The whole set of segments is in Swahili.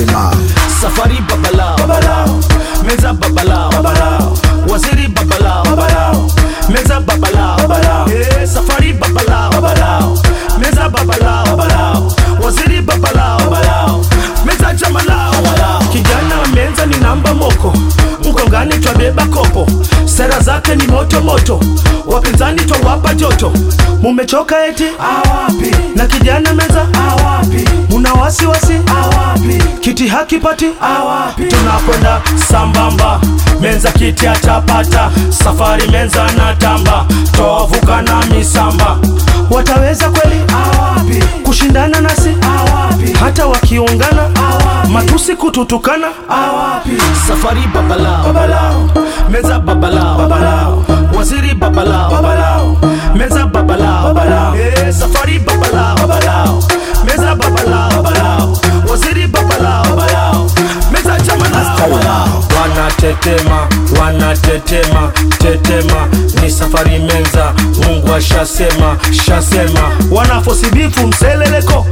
Mastari ma. safari babalao babalao meza babalao babalao waziri babalao babalao meza babalao babalao eh safari babalao babalao meza babalao babalao waziri babalao babalao meza jamalao babalao kijana menza ni namba moko mkongani twabeba kopo sera zake ni moto moto wapinzani twawapa joto mumechoka eti awapi na kijana meza awapi muna wasiwasi awapi kiti hakipati awapi tunakwenda sambamba menza kiti atapata safari menza na tamba tovuka na misamba wataweza kweli awapi kushindana nasi awapi hata wakiungana awapi matusi kututukana awapi safari babalao babalao meza babalao babalao waziri babalao babalao meza babalao babalao eh safari babalao babalao meza babalao babalao waziri babalao babalao meza jamalao babalao wanatetema wanatetema tetema ni safari menza mungu ashasema shasema wanafosibifu mseleleko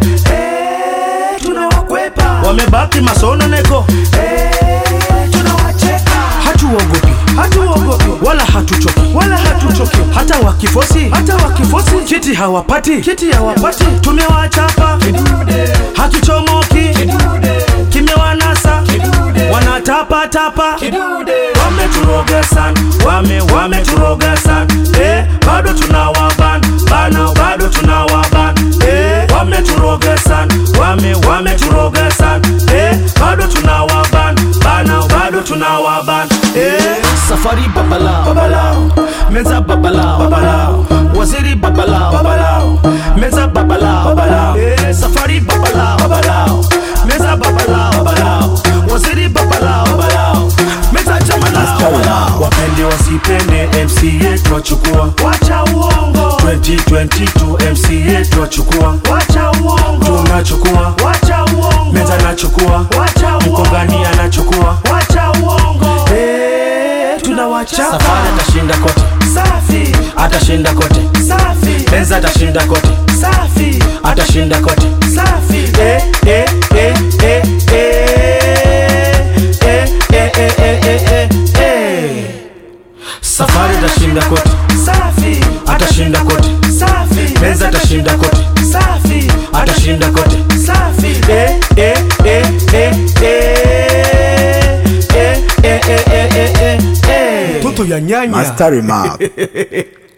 eh, tunawakwepa wamebaki masononeko eh, tunawacheka hatuogopi hatuogopi wala hatuchoki wala hatuchoki hata wakifosi hata wakifosi kiti hawapati kiti hawapati tumewachapa hakichomoki kimewanasa wanatapatapa wameturoga sana wame wameturoga sana eh, bado tunawaban bana bado tunawaban eh, wameturoga sana wame wameturoga sana eh, bado tunawaban bana bado tunawaban eh, safari babalao babalao meza babalao babalao waziri babalao babalao meza babalao babalao eh, safari babalao babalao meza babalao babalao waziri babalao babalao meza jamalao babalao wapende wasipende mc yetu wachukua wacha uongo 2022 mc yetu wachukua wacha uongo tunachukua wacha uongo meza nachukua wacha uongo mkongani anachukua wacha uongo eh tunawachapa safari atashinda kote safi atashinda kote safi meza atashinda kote safi atashinda kote safi eh eh eh eh eh eh eh eh eh eh eh safari atashinda kote safi atashinda kote safi meza atashinda kote safi atashinda kote safi eh eh eh eh eh eh eh eh eh eh eh Mastari ma.